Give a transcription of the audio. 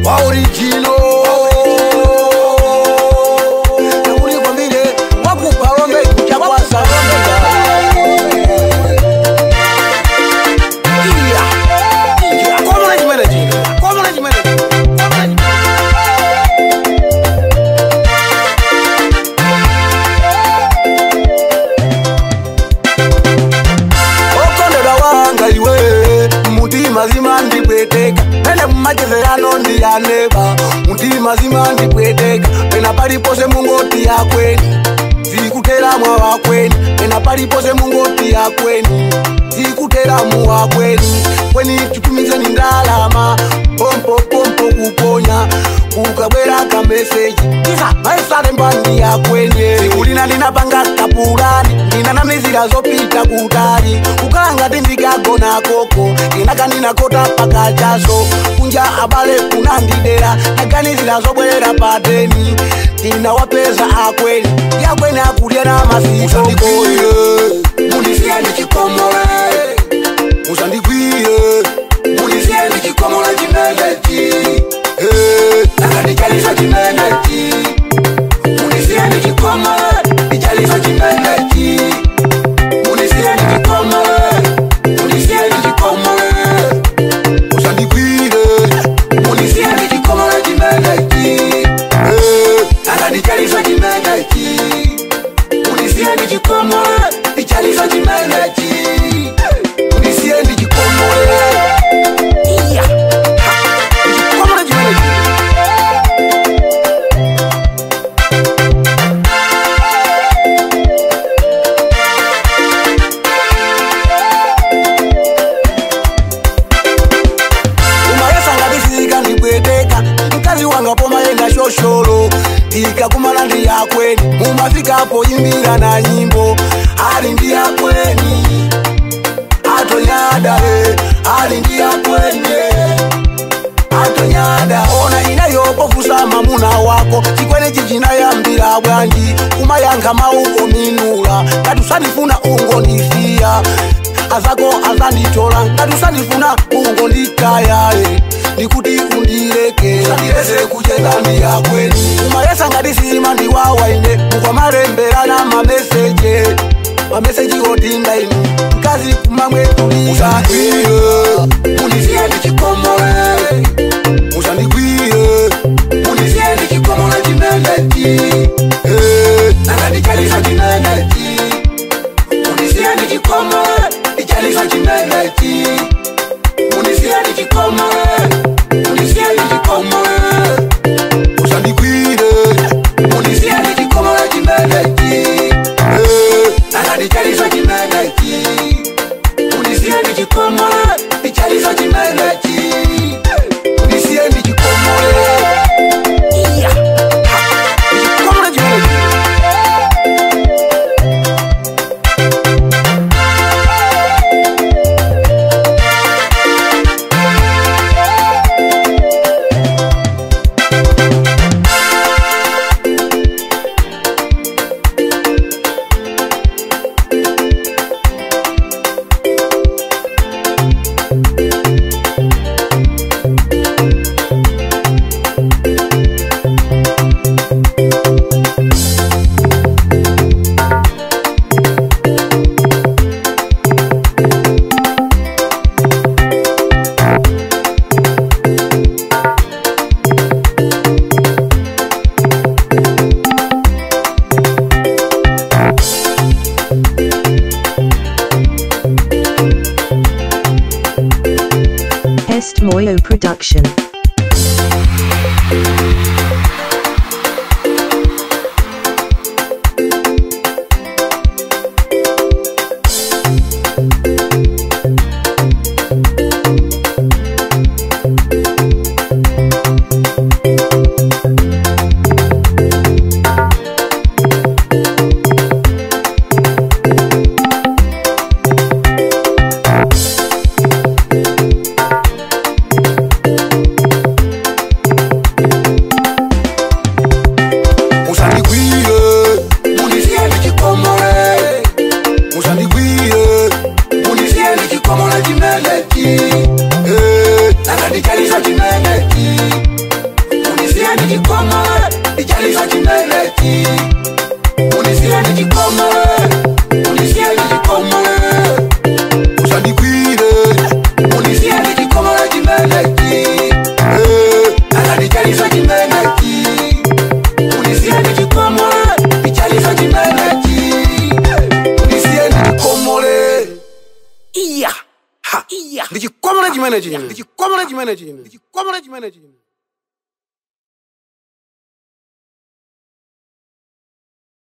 wa orijino nakulikwambile wakupa lombe kuchakwasa lombe Iya, iya, komona chimene chino, komona chimene chino, komona chimene okondera wanga iwe mutima zima ndipweteka pene mumachezerano ndiyaneba mutima zima ndipweteka pena palipose mungoti yakweni zikuteramwa wakweni pena palipose mungoti yakweni zikuteramu wakweni kweni titumizeni ndalama pompopompo kuponya kukabwera kameseji isa maisale mbandi yakwenye sikulina ndinapanga kapulani ndinanamizira zopita kutali kukalanga tindikagona koko inakanina-kota pakachaso kunja abale kunandidera naganizira zobwerera pateni ndinawapeza akweni yakweni akulya na masikokoye mundisiye ndichikomole musandigwiye mundisiye ndichikomole chimeneti nakandichalisa chimeneti mundisiye ndichikomole ndichalisa chimeneti mundisiye ndichikomole mundisiye ndichikomole musandigwire mundisiye ndichikomole chimeneti nakandichalisa chimeneti mundisiye ndichikomole ndichalisa chimeneti mundisiye ndichikomole iya ndichikomole chimeneti umayesangabisika ndibweteka mkazi wanga pomayenda shosholo ikakumana ndi yakweni mumafikapo imbira na nyimbo ali ndi yakweni atonyada e ali ndi yakwenye atonyada ona inayopofusa mamuna wako chikwene chichinayambira bwanji kumayankha mauko minula ngatusanifuna ungondisiya azako azanditola ngatusandifuna ungonditayaye ndikuti undileke sandirese kucheza ndi yakweni umayesa ngatisima ndiwawaine mukwamalembelana mameseje mameseji otinda inu mkazi kumamwetuliza munisiye ndichikomole musandigwiye munisiye ndichikomole chimeneti nakandichalisa chimeneti munisiye ndichikomole ndichalisa chimeneti munisiye ndichikomole munisiye ndichikomole musandigwire munisiye ndichikomole chimeneti nakandichalisa chimeneti munisiye ndichikomole ndichalisa chimeneti munisiye ndichikomole iya ndichikomole chimeneti Est Moyo Production. musandigwire munisiye ndichikomole musandigwire munisiye ndichikomole chimeneti nakandichalisa chimeneti iya ha iya ndichikomera chimene chino ndichikomera chimene chino ndichikomera chimene chino